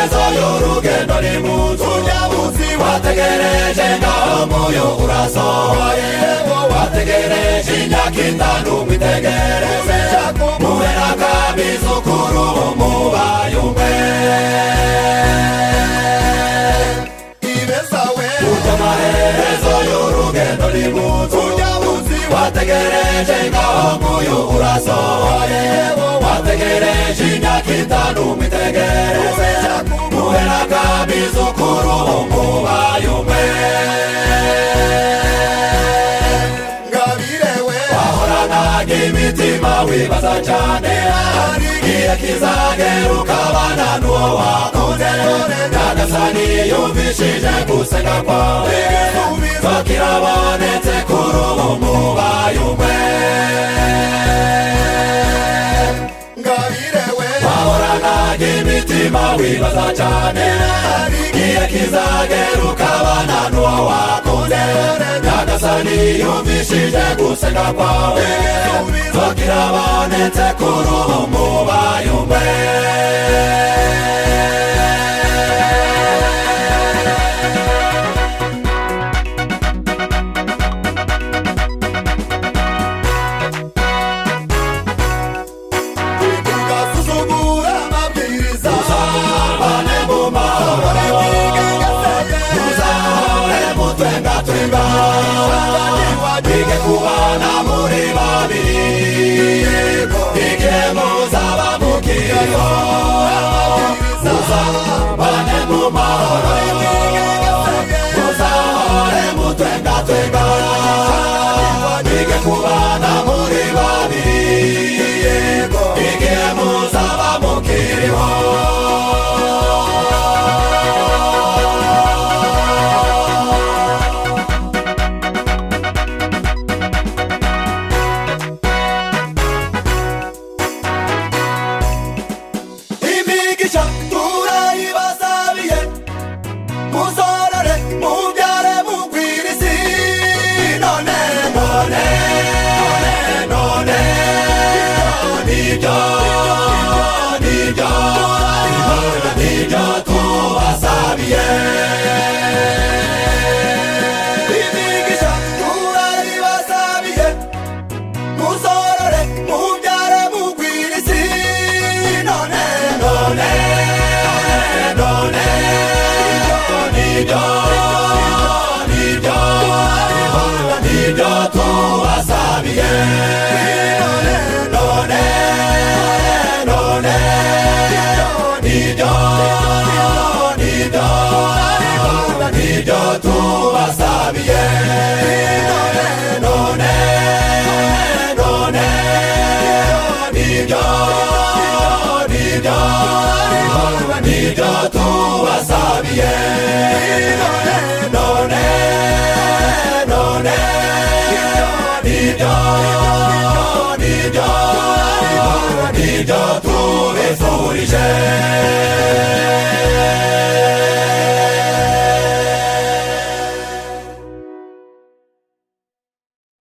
y'urugendo ni mutu urya munsi wategereje ngaho moyo urasohoye ngo wategereje imyaka itanu ngo itegereze muhe n'akabizukuru bo mubayumve ibeza we urya amaherezo y'urugendo ni mutu urya munsi wategereje ngaho moyo urasohoye ngo wategereje imyaka itanu ngo itegereze muhe n'akabizukuru bo mubayumve ngabirewe wahoranaga imitima wibaza cyane hari igihe kizagera ukabana n'uwo wakunze nyagasani yumvishije gusenga kwawe bakirabonetse kuri ubu mubayumwe ngabirewe wahoranaga imitima wibaza cyane hari igihe kizagera ukabana n'uwo wakunze nyagasani yumvishije gusenga kwawe bakirabonetse kuri ubu mubayumwe ugasuzugura amabwiriza uzahane mu mahoro uzahane mu twenga turi ngaho bige kubana muri babiri bige muzaba mukiriho uzahane mu mahoro uzahane mu twenga turi ngaho bige kubana muri babiri bige muzaba mukiriho imigisha turayibasabiye muzorore mubyare mugwirisi none none none none nibyo nibyo nibyo tubasabiye imigisha turayibasabiye muzorore mubyare mugwirisi none none none nibyo nibyo nibyo tubasabiye none none none nibyo nibyo nibyo tubasabiye none none none nibyo nibyo nibyo tubasabiye none none none nibyo nibyo nibyo tubifurije